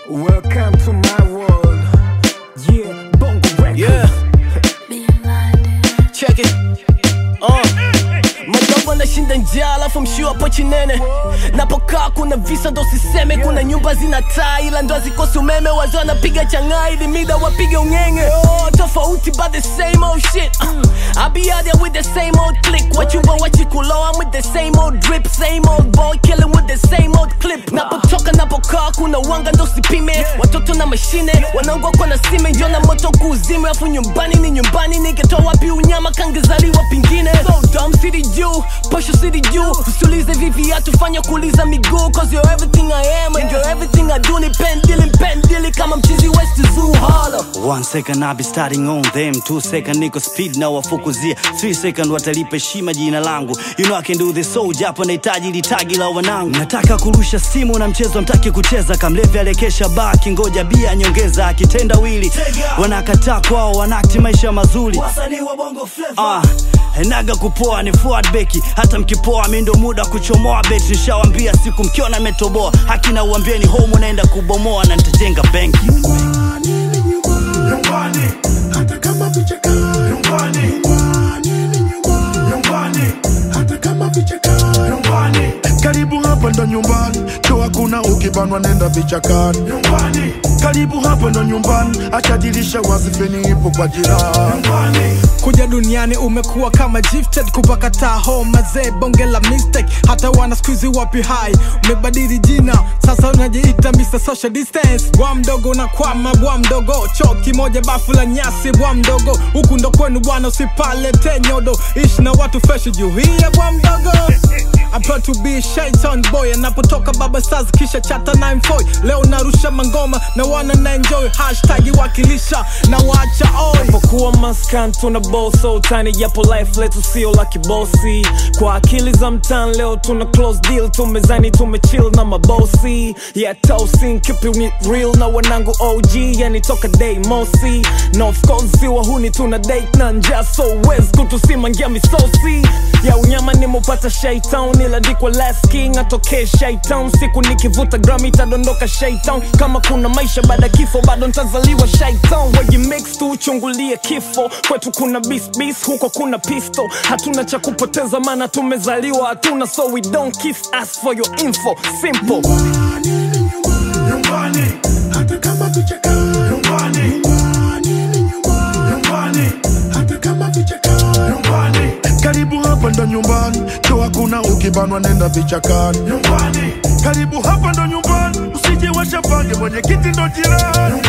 Welcome to my world. Yeah, Bongo Records. Yeah, check it. Uh. Madogo anashinda njaa alafu mshio hapo chinene napokaa kuna visa ndo siseme kuna nyumba zina taa ila ndo hazikosi umeme wazee wanapiga changaa ili mida wapige ungenge oh, tofauti but the same old shit uh, I be out there with the same old click wachumba wachikuloa I'm with the same old drip same old boy killing with the same old clip napotoka napokaa kuna wanga ndo sipime watoto na mashine wanaongwa kwa na sime njo na moto kuuzime afu nyumbani ni nyumbani nikitoa wapi unyama kangezaliwa pingine so dumb city juu posho city juu usiulize vipi atufanya kuuliza miguu cause you're everything I am and you're everything I do ni pendili pendili kama mchizi west zoo holla One second I be starting on them Two second niko speed na wafukuzia Three second watalipa heshima jina langu You know I can do this so japo nahitaji litagi la wanangu Nataka kurusha simu na mchezo mtaki kucheza Kamlevi alekesha baki ngoja bia nyongeza Akitenda wili wanakataa kwao wanakti maisha mazuri Ah, naga kupoa ni forward beki hata mkipoa mi ndo muda wa kuchomoa beti nishawambia siku mkiona metoboa haki na uambieni home unaenda kubomoa na nitajenga benki nyumbani ni nyumbani nyumbani hata kama vichaka nyumbani nyumbani ni nyumbani nyumbani hata kama vichaka nyumbani karibu hapa ndo nyumbani cho hakuna ukibanwa nenda vichakani nyumbani karibu hapa ndo nyumbani acha dirisha wazi feni ipo kwa jirani nyumbani kuja duniani umekuwa kama gifted kupaka taho mazee bonge la mistake hata wana skuizi wapi hai umebadili jina sasa unajiita Mr. social distance bwa mdogo unakwama bwa mdogo choo kimoja bafu la nyasi bwa mdogo huku ndo kwenu bwana usipalete nyodo ishi na watu fresh juu hiya bwa mdogo I'm proud to be a Shaitan boy anapotoka baba stars kisha chata 94 leo narusha mangoma na wana na enjoy hashtag wakilisha na waacha oi japokuwa maskan tuna boso utani japo life letu sio la kibosi kwa akili za mtan leo tuna close deal tumezani tumechill na mabosi yeah tosin keeping it real na wanangu og yani toka day mosi na of course si wahuni tuna date na njaa so wes kutusimangia misosi ya unyama nimupata shaitan ilandikwa last king atokee shaitan siku nikivuta gram itadondoka shaitan kama kuna maisha baada ya kifo bado ntazaliwa shaitan wajimix tu uchungulie kifo kwetu kuna bisbis huko kuna pisto hatuna cha kupoteza maana tumezaliwa hatuna so we don't kiss us for your info simple nyumbani ni nyumbani nyumbani hata kama vichaka nyumbani nyumbani ni nyumbani nyumbani hata kama vichaka nyumbani karibu hapa ndo nyumbani cho hakuna ukibanwa nenda vichakani nyumbani karibu hapa ndo nyumbani usije washapange mwenye kiti ndo jirani